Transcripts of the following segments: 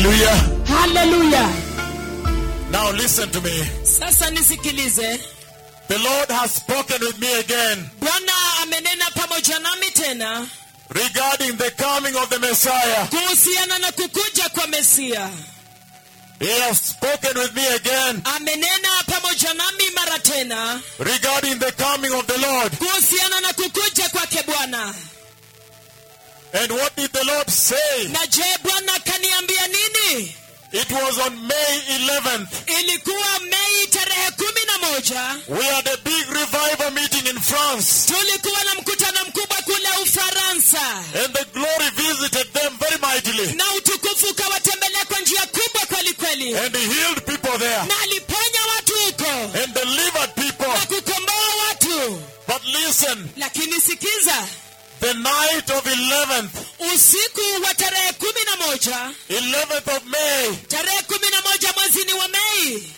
Hallelujah. haleluya Now listen to me. sasa nisikilize The Lord has spoken with me again bwana amenena pamoja nami tena regarding the coming of the Messiah. kuhusiana na kukuja kwa mesia He has spoken with me again amenena pamoja nami mara tena regarding the coming of the Lord. kuhusiana na kukuja kwake bwana And what did the Lord say? na je bwana kaniambia nini It was on May 11th. ilikuwa mei tarehe kumi na moja We had a big revival meeting in France. tulikuwa na mkutano mkubwa kule ufaransa And the glory visited them very mightily. na utukufu ukawatembelea kwa njia kubwa kweli kweli And he healed people there. na aliponya watu huko And delivered people. na kukomboa watu But listen, lakini sikiza the night of 11th, usiku wa tarehe kumi na moja 11th of May, tarehe kumi na moja mwezini wa mei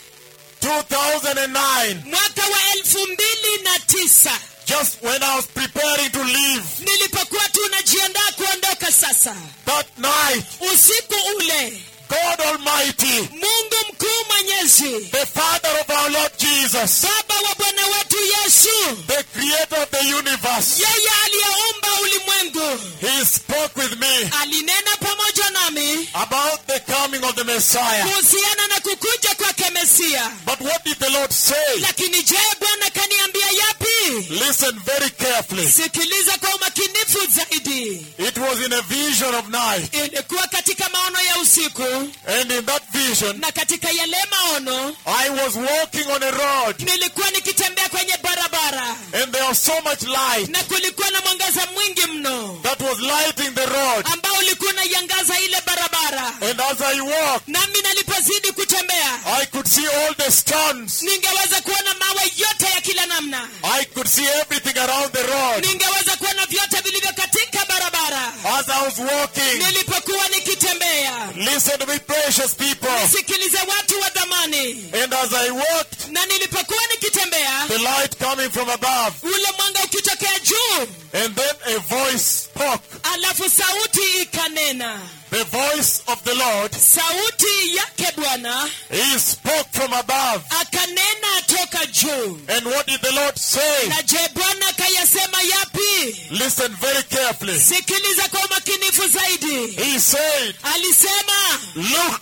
2009, mwaka wa elfu mbili na tisa just when I was preparing to leave, nilipokuwa tu najiandaa kuondoka sasa that night, usiku ule God Almighty, mungu mkuu mwenyezi the Father of our Lord Jesus, baba wa bwana wetu yesu the Creator of the universe, yeye aliyeumba ulimwengu He spoke with me alinena pamoja nami about the coming of the Messiah. kuhusiana na kukuja kwake mesia But what did the Lord say? lakini je bwana kaniambia yapi Listen very carefully. sikiliza kwa umakinifu zaidi It was in a vision of night. ilikuwa katika maono ya usiku And in that vision, na katika yale maono I was walking on a road. nilikuwa nikitembea kwenye barabara And there was so much light na kulikuwa na mwangaza mwingi mno that was lighting the road. ambao ulikuwa unaiangaza ile barabara And as I walked, nami nalipozidi kutembea I could see all the stones. ningeweza kuona mawe yote ya kila namna I could see everything around the road. ningeweza kuona vyote vilivyo katika barabara As I was walking, nilipokuwa nikitembea listen to me, precious people. sikilize watu wa dhamani And as I walked, na nilipokuwa nikitembea the light coming from above. ule mwanga ukitokea juu And then a voice spoke. alafu sauti ikanena The voice of the Lord. sauti yake bwana He spoke from above. akanena toka juu And what did the Lord say? na je bwana kayasema yapi Listen very carefully. sikiliza kwa umakinifu zaidi He said, alisema Look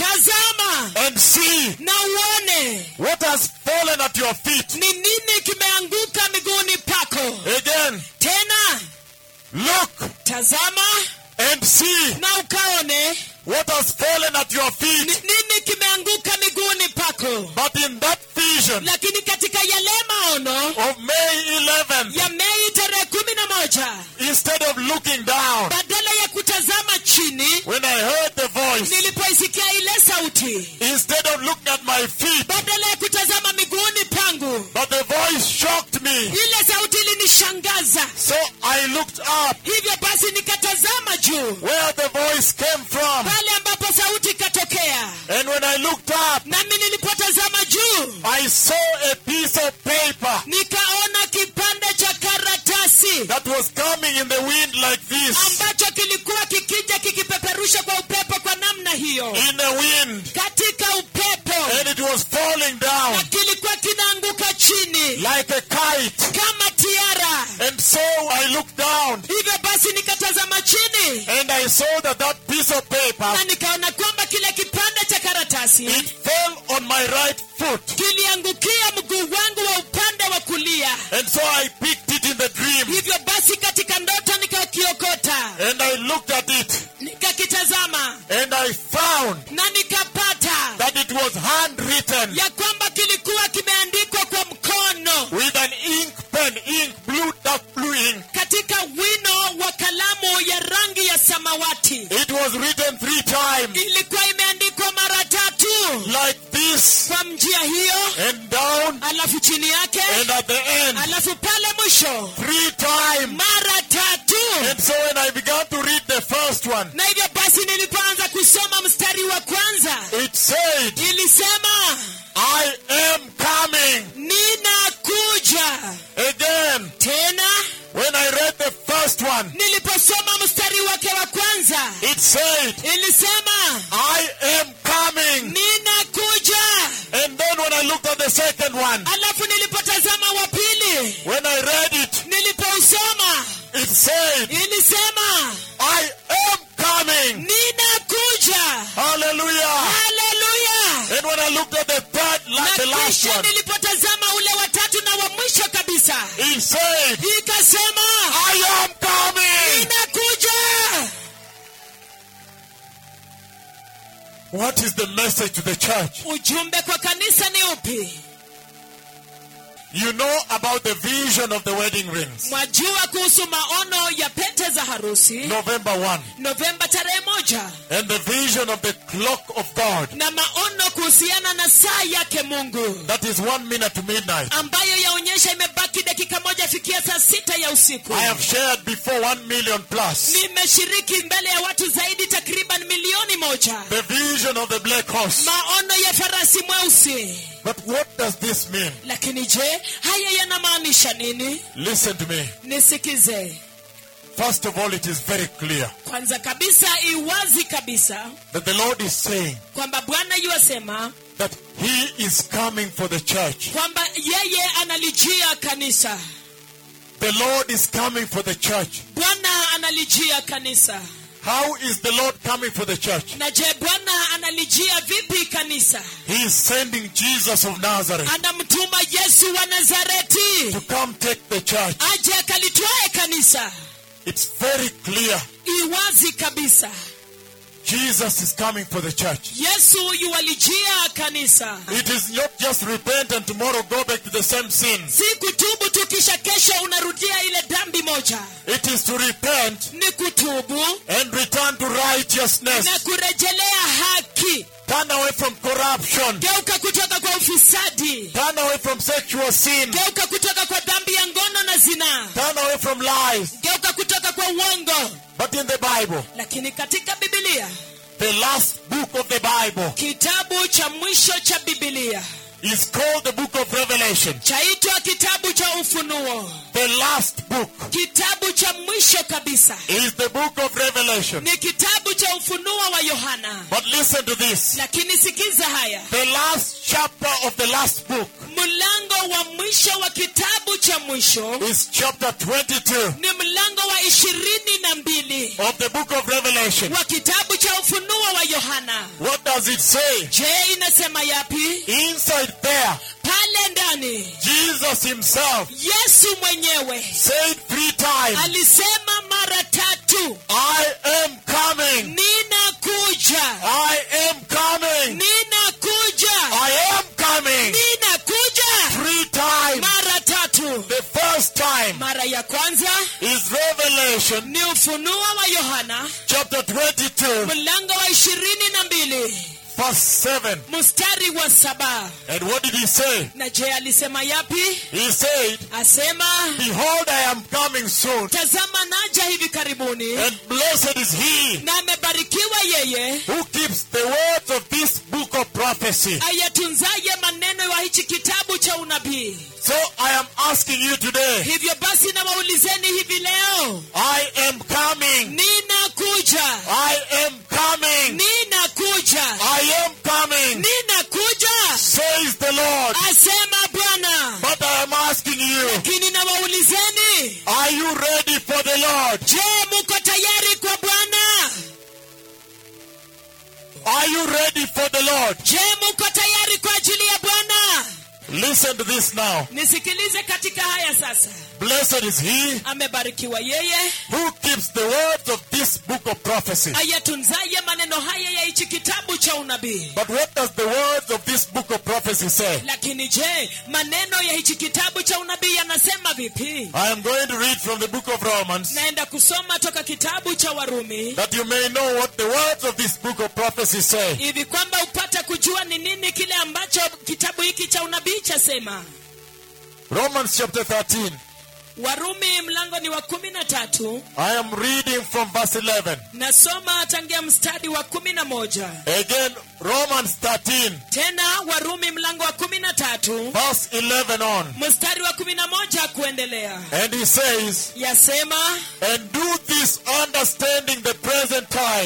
tazama and see na uone what has fallen at your feet. ni nini kimeanguka miguuni pako Again, tena look tazama and see na ukaone what has fallen at your ni feet. nini kimeanguka miguuni pako But in that vision lakini katika yale maono of May 11th, ya mei tarehe kumi na moja instead of looking down, badala ya kutazama chini when I heard the voice, nilipoisikia ile sauti instead of looking at my feet, badala ya kutazama miguuni pangu but the voice shocked me. ile sauti ilinishangaza So I looked up hivyo basi nikatazama juu where the voice came from. pale ambapo sauti ikatokea And when I looked up, nami nilipotazama juu I saw a piece of paper nikaona kipande cha karatasi that was coming in the wind like this. ambacho kilikuwa kikija kikipeperusha kwa upepo kwa namna hiyo In the wind. katika upepo And it was falling down na kilikuwa kinaanguka chini like a kite. kama tiara And so I looked down hivyo basi nikatazama chini and I saw that that piece of paper, na nikaona kwamba kile kipande cha karatasi it fell on my right foot. kiliangukia mguu wangu wa upande wa kulia And so I picked it in the dream hivyo basi katika ndoto nikakiokota and I looked at it nikakitazama and I found na nikapata that it was handwritten ya kwamba kilikuwa kimeandikwa kwa mkono with an ink pen, ink, blue, dark blue ink. katika wino wa kalamu ya rangi ya samawati It was written three times ilikuwa imeandikwa mara tatu like this kwa njia hiyo and down alafu chini yake and at the end alafu pale mwisho three times. mara tatu And so when I began to read the first one, na hivyo basi nilipoanza kusoma mstari wa kwanza it said, ilisema I am coming. ninakuja Again, tena when I read the first one, niliposoma mstari wake wa kwanza it said, ilisema I the second one, alafu nilipotazama wa pili when I read it, nilipousoma it said, ilisema I am coming. ninakuja Hallelujah. haleluya And when I looked at the third, like the na last kisha one, nilipotazama ule watatu na wa mwisho kabisa it said, ikasema I am coming. ninakuja What is the message to the church? ujumbe kwa kanisa ni upi You know about the vision of the wedding rings. mwajua kuhusu maono ya pete za harusi November 1. novemba tarehe moja And the vision of the clock of God. na maono kuhusiana na saa yake mungu That is one minute to midnight. ambayo yaonyesha imebaki dakika moja fikia saa sita ya usiku I have shared before one million plus. nimeshiriki mbele ya watu zaidi takriban milioni moja The vision of the black horse. maono ya farasi mweusi But what does this mean? lakini je haya yanamaanisha nini Listen to me. nisikize First of all, it is very clear kwanza kabisa iwazi kabisa that the Lord is saying kwamba bwana yuasema that He is coming for the church. kwamba yeye analijia kanisa The Lord is coming for the church. bwana analijia kanisa How is the Lord coming for the church? na je bwana analijia vipi kanisa He is sending Jesus of Nazareth anamtuma yesu wa nazareti to come take the church. aje akalitwae kanisa It's very clear. iwazi kabisa Jesus is coming for the church. yesu yuwalijia kanisa It is not just repent and tomorrow go back to the same sins. si kutubu tu kisha kesho unarudia ile dhambi moja It is to repent ni kutubu and return to righteousness. na kurejelea haki Turn away from corruption. geuka kutoka kwa ufisadi Turn away from sexual sin. geuka kutoka kwa dhambi ya ngono na zinaa Turn away from lies. geuka kutoka kwa uongo But in the Bible, lakini katika bibilia the last book of the Bible kitabu cha mwisho cha bibilia is called the book of Revelation. chaitwa kitabu cha ufunuo The last book kitabu cha mwisho kabisa is the book of Revelation. ni kitabu cha ufunuo wa yohana But listen to this. lakini sikiza haya The last chapter of the last book mlango wa mwisho wa kitabu cha mwisho is chapter 22 ni mlango wa ishirini na mbili of the book of Revelation. wa kitabu cha ufunuo wa yohana What does it say? je inasema yapi Inside there, pale ndani Jesus himself yesu mwenyewe said three times, alisema mara tatu I am coming. ninakuja I am coming. ninakuja I am coming. ninakuja Three times. mara tatu The first time mara ya kwanza is Revelation ni ufunuo wa yohana chapter 22, mlango wa ishirini na mbili verse 7. mstari wa saba And what did he say? na je alisema yapi He said, asema Behold, I am coming soon. tazama naja hivi karibuni And blessed is he na amebarikiwa yeye who keeps the words of this book of prophecy. ayatunzaye maneno ya hichi kitabu cha unabii So I am asking you today, hivyo basi nawaulizeni hivi leo I am coming. ninakuja I am coming. ninakuja I am coming, ninakuja says the Lord. asema bwana But I am asking you, lakini nawaulizeni are you ready for the Lord? je muko tayari kwa bwana Are you ready for the Lord? je muko tayari kwa ajili ya bwana Listen to this now. nisikilize katika haya sasa Blessed is he amebarikiwa yeye who keeps the words of this book of prophecy. ayatunzaye maneno haya ya hichi kitabu cha unabii But what does the words of this book of prophecy say? lakini je maneno ya hichi kitabu cha unabii yanasema vipi I am going to read from the book of Romans naenda kusoma toka kitabu cha warumi that you may know what the words of this book of prophecy say. hivi kwamba upate kujua ni nini kile ambacho kitabu hiki cha unabii chasema Romans chapter 13. warumi mlango ni wa kumi na tatu I am reading from verse 11. nasoma tangia mstari wa kumi na moja Again, Romans 13, tena warumi mlango wa kumi na tatu verse 11 on. mstari wa kumi na moja kuendelea And he says, yasema And do this understanding the present time,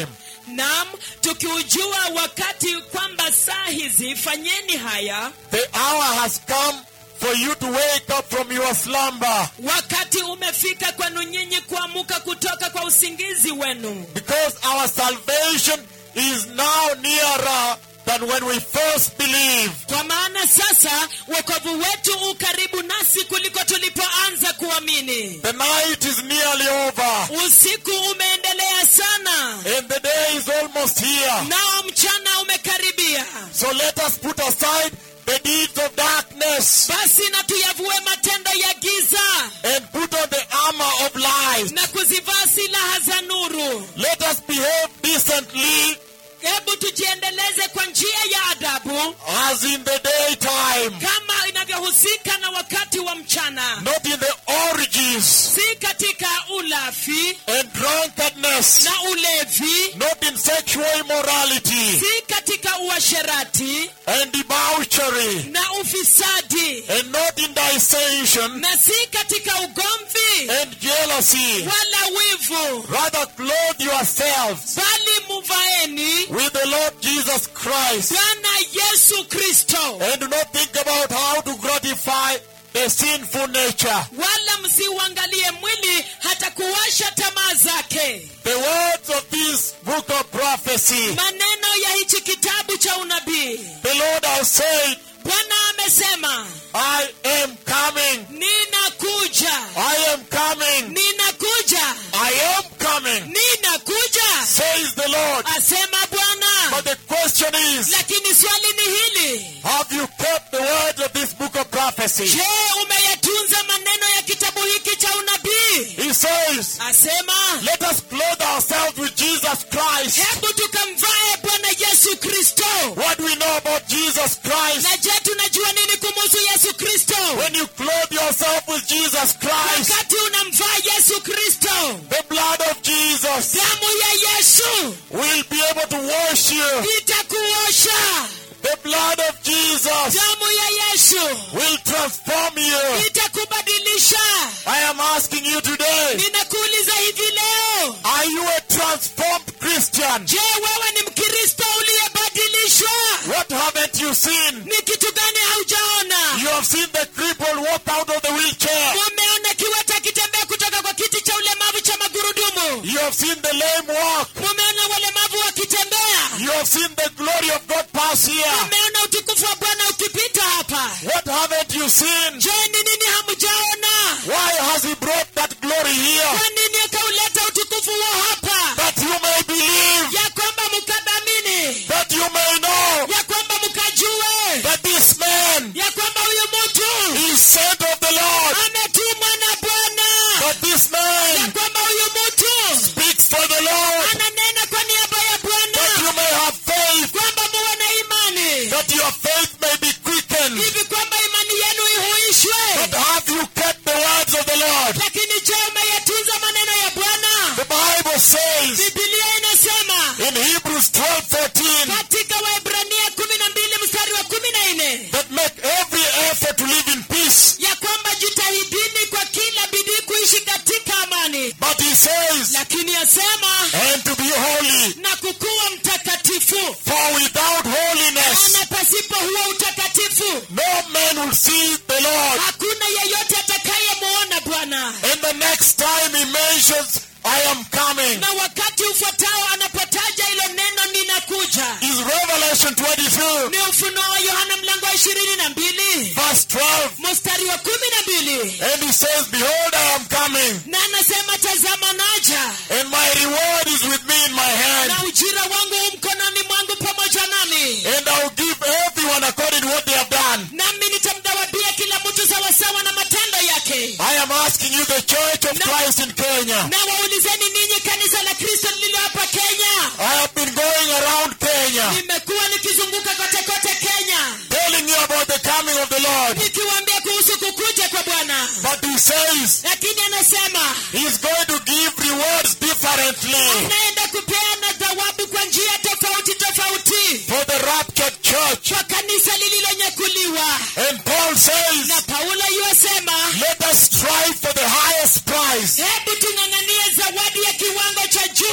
nam tukiujua wakati kwamba saa hizi fanyeni haya the hour has come for you to wake up from your slumber. wakati umefika kwenu nyinyi kuamuka kutoka kwa usingizi wenu Because our salvation is now nearer than when we first believed. kwa maana sasa wokovu wetu u karibu nasi kuliko tulipoanza kuamini The night is nearly over, usiku umeendelea sana and the day is almost here. nao mchana umekaribia So let us put aside the deeds of darkness basi na tuyavue matendo ya giza and put on the armor of light. na kuzivaa silaha za nuru Let us behave decently hebu tujiendeleze kwa njia ya adabu as in the daytime, kama inavyohusika na wakati wa mchana not in the orgies si katika ulafi and drunkenness, na ulevi not in sexual immorality si katika uasherati and debauchery, na ufisadi and not in dissension na si katika ugomvi and jealousy. wala wivu Rather, clothe yourselves bali muvaeni with the Lord Jesus Christ bwana yesu kristo and do not think about how to gratify the sinful nature. wala msiuangalie mwili hata kuwasha tamaa zake The words of this book of prophecy, maneno ya hichi kitabu cha unabii the Lord has said, bwana amesema I am coming, ninakuja I am coming, ninakuja I am coming, ninakuja says the Lord. asema bwana But the question is, lakini swali ni hili have you kept the words of this book of prophecy? je umeyatunza maneno ya kitabu hiki cha unabii He says, asema let us clothe ourselves with Jesus Christ. hebu tukamvae bwana yesu kristo What do we know about Jesus Christ? na je tunajua nini kumuhusu yesu kristo When you clothe yourself with Jesus Christ, wakati unamvaa yesu kristo the blood of Jesus damu ya yesu will be able to wash you. itakuosha The blood of Jesus damu ya yesu will transform you. itakubadilisha I am asking you today, ninakuuliza hivi leo are you a transformed Christian? je wewe ni mkristo uliyebadilishwa What haven't you seen? ni kitu gani haujaona You have seen the cripple walk out of the wheelchair. mumeona kiwete akitembea kutoka kwa kiti cha ulemavu cha magurudumu You have seen the lame walk. mumeona walemavu wakitembea You have seen the glory of God pass here. mumeona utukufu wa bwana ukipita hapa What haven't you seen? je ni nini hamjaona Why has He brought that glory here? kwa nini akauleta utukufu wa hapa That you may believe, ya kwamba mkadhamini that you may know ya kwamba mkajue that this man ya kwamba huyu mtu is sent of the Lord. ametumwa na bwana That this ya man kwamba huyu mtu speaks for the Lord. ananena kwa niaba ya That you bwana may have faith. kwamba muwe na imani That your faith may be quickened. hivi kwamba imani yenu ihuishwe But have you kept the words of the Lord? lakini je umeyatunza maneno ya bwana The Bible says bibilia inasema in Hebrews 12 13 katika waebrania kumi na mbili mstari wa kumi na nne that make every effort to live in peace. ya kwamba jitahidini kwa kila bidii kuishi katika amani But he says, lakini yasema and to be holy. na kukuwa mtakatifu For without holiness, maana pasipo huo utakatifu no man will see the Lord. hakuna yeyote atakayemuona bwana And the next time he mentions, I am coming, na wakati ufuatao anapotaja hilo neno ninakuja is Revelation 22, ni ufunuo wa yohana mlango wa ishirini na mbili verse 12. mstari wa kumi na mbili And he says, Behold, I am coming, na anasema tazama naja and my reward is with me in my hand, na ujira wangu u mkononi mwangu pamoja nami and I will give everyone according to what they have done. nami nitamdawabia kila mtu sawasawa na matendo yake I am asking you, the Church of Christ in Kenya. na waulizeni ninyi kanisa la kristo lililo hapa kenya I have been going around Kenya, nimekuwa nikizunguka kote kote kenya telling you about the coming of the Lord. nikiwaambia kuhusu kukuja kwa bwana But he says lakini anasema he's going to give rewards differently anaenda kupeana thawabu kwa njia tofauti tofauti for the raptured church. kwa kanisa lililonyakuliwa And Paul says, na paulo yuwasema let us strive for the highest prize. hebu tung'ang'anie zawadi ya kiwango cha juu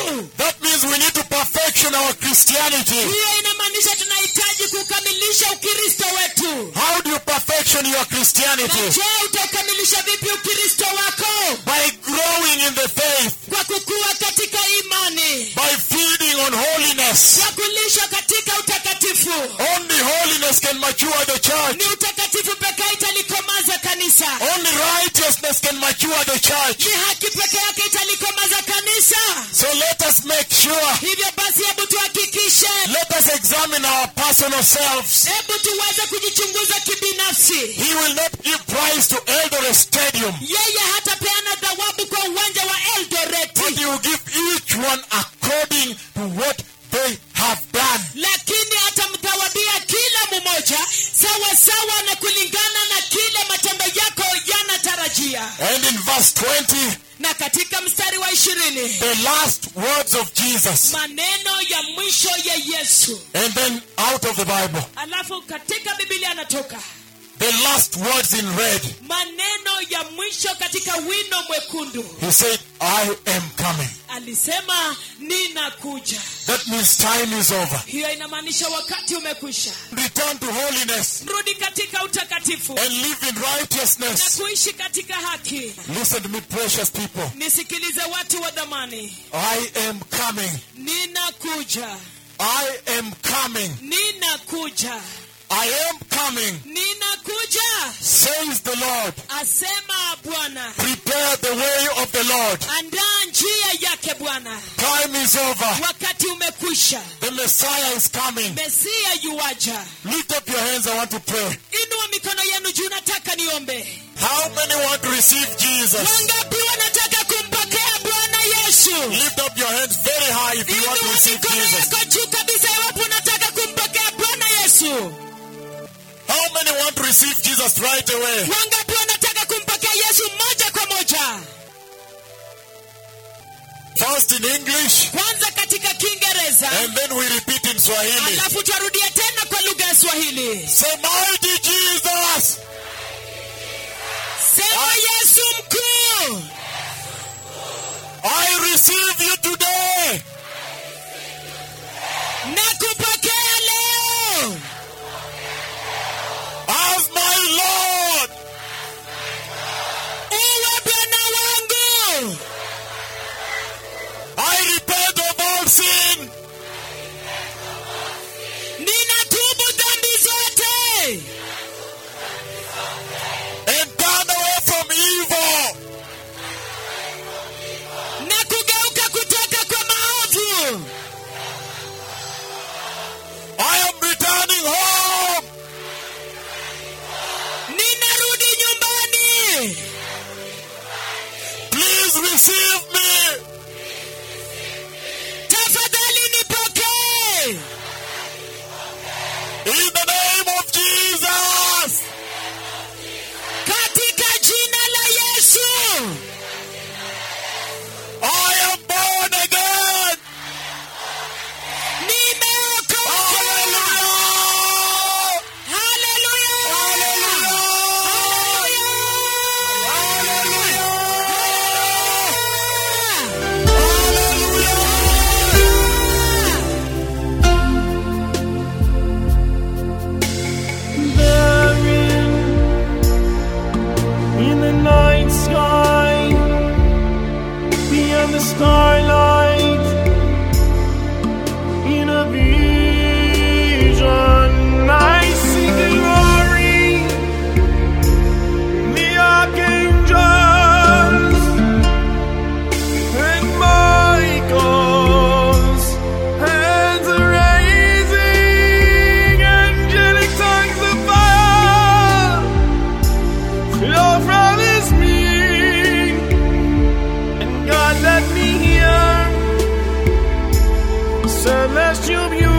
wetu That means we need to perfection our Christianity. hiyo inamaanisha tunahitaji kukamilisha ukristo wetu How do you perfection your na Christianity? je utaukamilisha vipi ukristo wako By growing in the faith, kwa kukua katika imani by feeding on holiness. kwa kulishwa katika utakatifu Only holiness can mature the church. ni utakatifu pekee italikomaza kanisa Only righteousness can mature the church. ni haki peke yake italikomaza kanisa So let us make sure, hivyo basi hebu tuhakikishe let us examine our personal selves. hebu tuweze kujichunguza kibinafsi He will not give prize to Eldoret Stadium, yeye hatapeana thawabu kwa uwanja wa but eldoreti he will give each one according to what they have done. lakini atamthawabia kila mmoja sawa sawa na kulingana na kile matendo yako yanatarajia And in verse 20, na katika mstari wa ishirini the last words of Jesus, maneno ya mwisho ya yesu and then out of the Bible, alafu katika bibilia anatoka the last words in red, maneno ya mwisho katika wino mwekundu he said, I am coming. alisema ninakuja That means time is over. hiyo inamaanisha wakati umekwisha Return to holiness rudi katika utakatifu and live in na righteousness. kuishi katika haki Listen to me, precious people. nisikilize watu wa dhamani I am coming. ninakuja I am coming. ninakuja I am coming, ninakuja says the Lord. asema bwana Prepare the way of the Lord. andaa njia yake bwana Time is over. wakati umekwisha The Messiah is coming. mesia yuwaja Lift up your hands. I want to pray. inua mikono yenu juu nataka niombe How many want to receive Jesus? wangapi wanataka kumpokea bwana yesu Lift up your hands very high if you want to inua receive mikono Jesus. yako juu kabisa iwapo unataka kumpokea bwana yesu How many want to receive Jesus right away? wangapi wanataka kumpokea yesu moja kwa moja First in English, kwanza katika kiingereza and then we repeat in Swahili. alafu twarudia tena kwa lugha ya swahili Say, Mighty Jesus, sema yesu mkuu I receive you today na kupokea leo as my Lord uwe bwana wangu I repent of all sin. ninatubu dhambi zote and turn away from evil. na kugeuka kutoka kwa maovu I am returning home. ninarudi nyumbani Please receive me tafadhali nipokee in the name of Jesus. katika jina la yesu I am born again. nimeokoka Hallelujah. haleluya Therein, in the night sky, beyond the starlight, in a vision, I see glory, the archangels, and Michael's hands raising, angelic tongues of fire flow from his knee. And God let me hear celestial beauty.